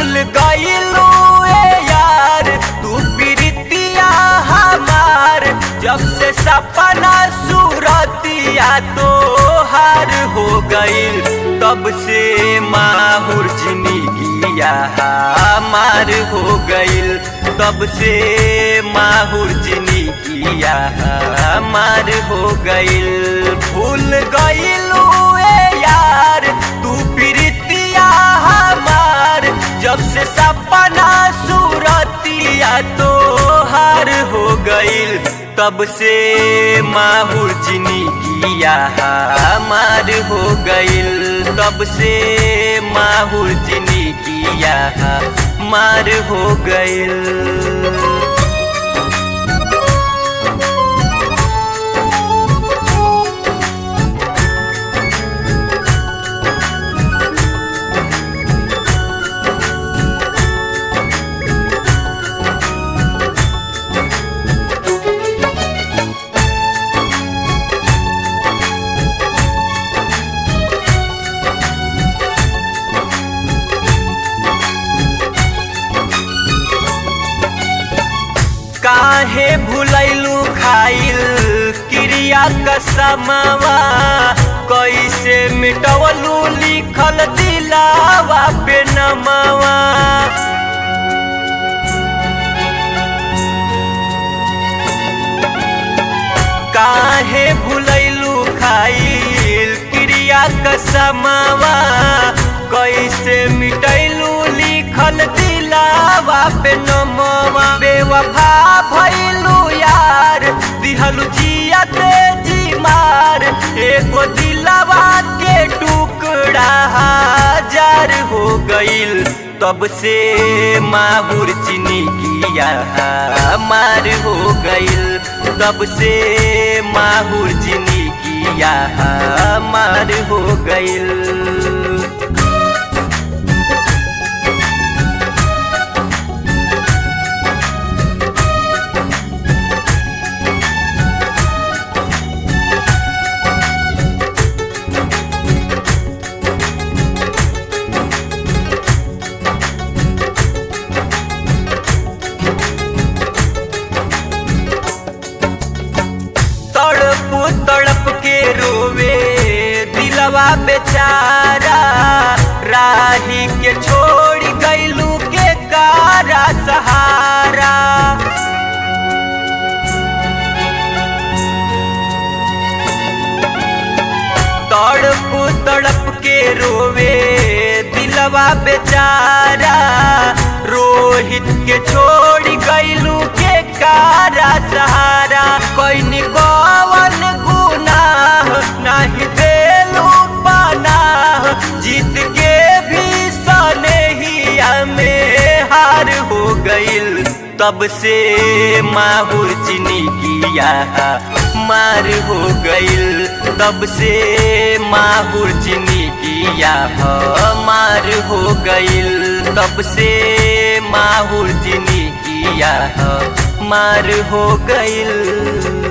भूल गईलू ए यार तू प्रीतिया हमार जब से सपना सूरतिया तो हार हो गईल तब से माहुर जिंदगिया हमार हो गईल तब से माहुर जिंदगिया हमार हो गईल भूल गईलू ए यार तू प्रीतिया हमार जब से सपना सूरतिया तो हार हो गईल तब से माहुर जिंदगिया हमार हो गईल तब से माहुर जिंदगिया हमार हो गईल काहे भुलैलू खाइल क्रिया कसमवा कैसे मिटवलू लिखल दिलावा पे नमवा काहे भुलैलू खाइल क्रिया कसमवा कैसे मिटैलू लिखल दिलावा पे नमवा बेवफा भइलू यार दिहलू जिया ते जी मार एगो दिलावा के टुकड़ा हजार हो गईल तब से माहुर जिंदगिया हमार हो गईल तब से माहुर जिंदगिया हमार हो गईल तड़प तड़प के रोवे दिलवा बेचारा राही के छोड़ गईलू के कारा सहारा तड़प तड़प के रोवे दिलवा बेचारा रोहित के छोड़ गईलू के कारा सहारा कोई निकवन गुनाह नहीं देलू पनाह जीत के भी सनेहिया में हार हो गईल तब से माहुर जिंदगिया मार हो गईल तब से माहुर जिंदगिया मार हो गईल तब से माहुर जिंदगिया मार हो गईल